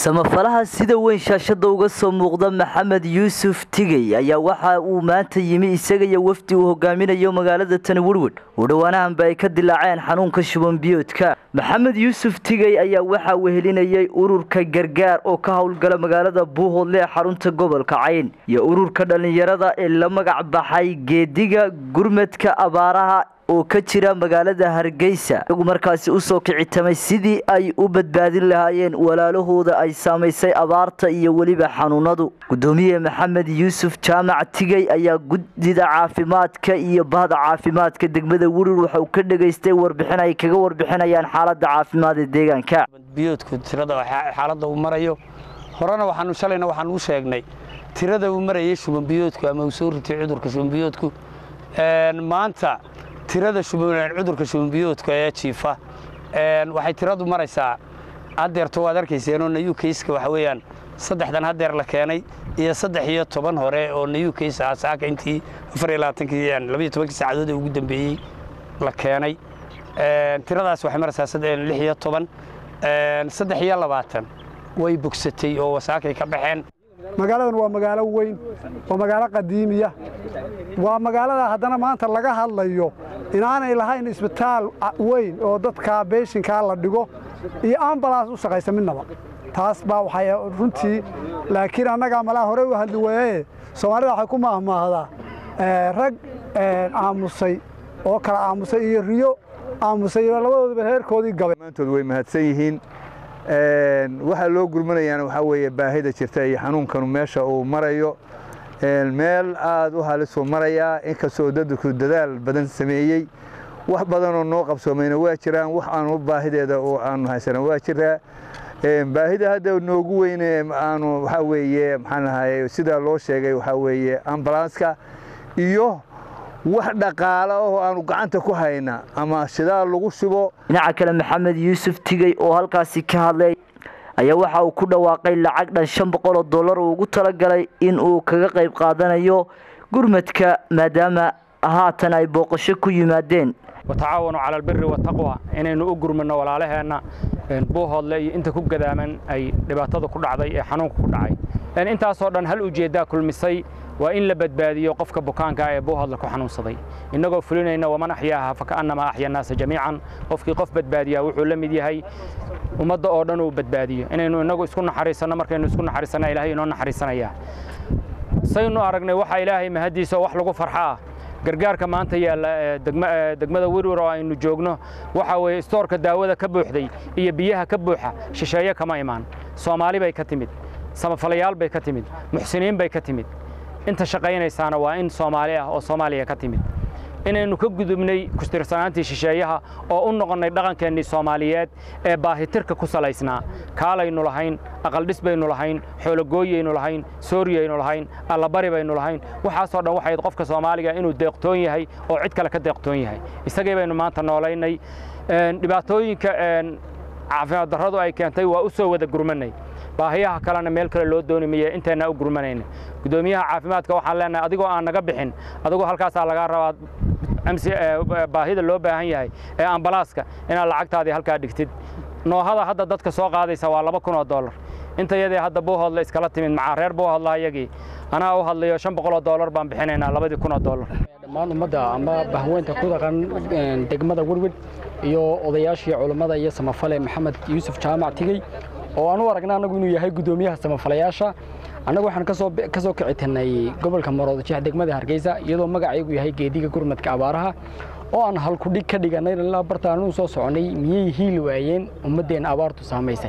samafalaha sida weyn shaashada uga soo muuqda maxamed yuusuf tigey ayaa waxa uu maanta yimi isaga iyo wafdi uu hogaaminayo magaalada tani werwed oo dhowaanahanba ay ka dilaaceen xanuunka shubanbiyoodka maxamed yuusuf tigey ayaa waxaa wehelinayay ururka gargaar oo ka howlgala magaalada buuhoodle ee xarunta gobolka cayn iyo ururka dhallinyarada ee la magac baxay geediga gurmadka abaaraha oo ka jira magaalada hargeysa iyagu markaasi usoo kicitamay sidii ay u badbaadin lahaayeen walaalahooda ay saamaysay abaarta iyo weliba xanuunadu gudoomiye maxamed yuusuf jaamac tigey ayaa guddida caafimaadka iyo bahda caafimaadka degmada werur waxa uu ka dhegaystay warbixin ay kaga warbixinayaan xaalada caafimaad ee deegaanka biyoodku tirada xaaladda uu marayo horena waxaanu shalayna waxaan u sheegnay tirada uu marayay shubanbiyoodku ama uu soo ritay cudurka shubanbiyoodku maanta tirada cudurka shubanbiyoodka ee jiifa waxay tiradu maraysaa haddeerto waad arkayseenoo nayu kayska waxa weeyaan saddexdan haddeer la keenay iyo saddex iyo toban hore oo nayu kays ah saaka intii afar iyo labaatankii labaiyo tobankii saacadood ee ugu dambeeyey la keenay tiradaas waxay maraysaa lix iyo toban saddex iyo labaatan way bogsatay oo wasaakay ka baxeen magaaladan waa magaalo weyn waa magaalo qadiimiya waa magaalada haddana maanta laga hadlayo inaanay lahayn isbitaal weyn oo dadka beeshinkaa la dhigo iyo ambalaas u shaqaysa midnaba taas baa waxay runtii laakiin annagaa malaa hore u hadli weeye soomaalida waxay ku maahmaahdaa rag aamusay oo kala aamusay iyo riyo aamusay labadooduba heerkoodii gabay maantood way mahadsan yihiin waxaa loo gurmanayaana waxaa weeye baahida jirta iyo xanuunkanu meesha uu marayo meel aad u halisuu marayaa inkastoo dadku dadaal badan sameeyey wax badanoo noo qabsoomayna waa jiraan wax aanu baahideeda oo aanu haysana waa jiraa baahida hadda noogu weyne aanu waxaa weeye maxaan ahaye sidaa loo sheegay waxaa weeye ambalanska iyo wax dhaqaala oo aanu gacanta ku hayna ama shidaal lagu shubo dhinaca kale maxamed yuusuf tigey oo halkaasi ka hadlay ayaa waxa uu ku dhawaaqay lacag dhan shan boqol oo dollar uu ugu talagalay in uu kaga qayb qaadanayo gurmadka maadaama haatan ay booqasho ku yimaadeen watacaawanu cala albiri wataqwa inaynu u gurmano walaalaheenna buuhoodle iyo inta ku gadaaman ay dhibaatada ku dhacday ee xanuunka ku dhacay intaasoo dhan hal ujeeddaa kulmisay waa in la badbaadiyo qofka bukaanka ee buuhoodle ku xanuunsaday innagoo fulinayna waman axyaaha faka'annama axya annaasa jamiican qofkii qof badbaadiyaa wuxuu la mid yahay ummadda oo dhan uu badbaadiyo inaynu innagu isku naxariisanno markaynu isku naxariisanna ilahay inoo naxariisanaya saynu aragnay waxaa ilaahay mahaddiisa oo wax lagu farxa ah gargaarka maanta yaalla degmada werwer oo aynu joogno waxaa weeye istoorka daawada ka buuxday iyo biyaha ka buuxa shisheeye kama imaan soomaali bay ka timid samafalayaal bay ka timid muxsiniin bay ka timid inta shaqaynaysaana waa in soomaali ah oo soomaaliya ka timid inaynu ka gudubnay kustirsanaantii shisheeyaha oo u noqonnay dhaqankeennii soomaaliyeed ee baahitirka ku salaysnaa kaalaynu lahayn aqaldhis baynu lahayn xoologooyaynu lahayn sooriyaynu lahayn allabari baynu lahayn waxaasoo dhan waxayd qofka soomaaliga inuu deeqtoon yahay oo cid kale ka deeqtoon yahay isagii baynu maanta noolaynay dhibaatooyinka caafimaad darradu ay keentay waa u soo wada gurmanay baahiyaha kalena meel kale loo dooni maya intayna u gurmanayna gudoomiyaha caafimaadka waxaan leenahay adigoo aan naga bixin adigoo halkaasaa lagaa rabaa baahida loo baahan yahay ee ambalaaska inaad lacagtaadii halkaa dhigtid noohada hadda dadka soo qaadaysa waa laba kun oo dollar inta yadii hadda buuhoodle iskala timid macaa reer buuhoodla iyagii anaa u hadlayo shan boqol oo dollar baan bixinaynaa labadii kun oo dollar dhammaan ummadda ama bahweynta ku dhaqan degmada werwed iyo odayaashii culummada iyo samafale maxamed yuusuf jaamac tigey oo aan u aragna annagu inuu yahay guddoomiyaha samafalayaasha annagu waxaan ka soo kicitinay gobolka maroodijeex degmada hargeysa iyadoo magacaygu yahay geediga gurmadka abaaraha oo aan halkudhig ka dhiganay ilaa bartaanuu soo soconay miyay hiili waayeen ummaddeenna abaartu saamaysay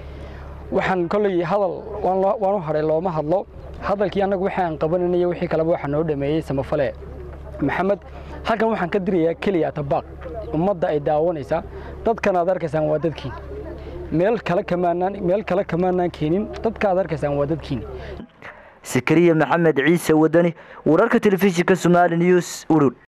waxaan kolley hadal waan u hadhay looma hadlo hadalkii annagu wixii aan qabananay wixii kaleba waxaa noo dhameeyey samafale maxamed halkan waxaan ka dirayaa keliya tabaaq ummadda ay daawanaysaa dadkan aad arkaysaan waa dadkiin meel kale kamaanaan meel kale kamaanaan keenin dadka aad arkaysaan waa dadkiin sakariya maxamed ciise wadani wararka telefishinka somaali news urur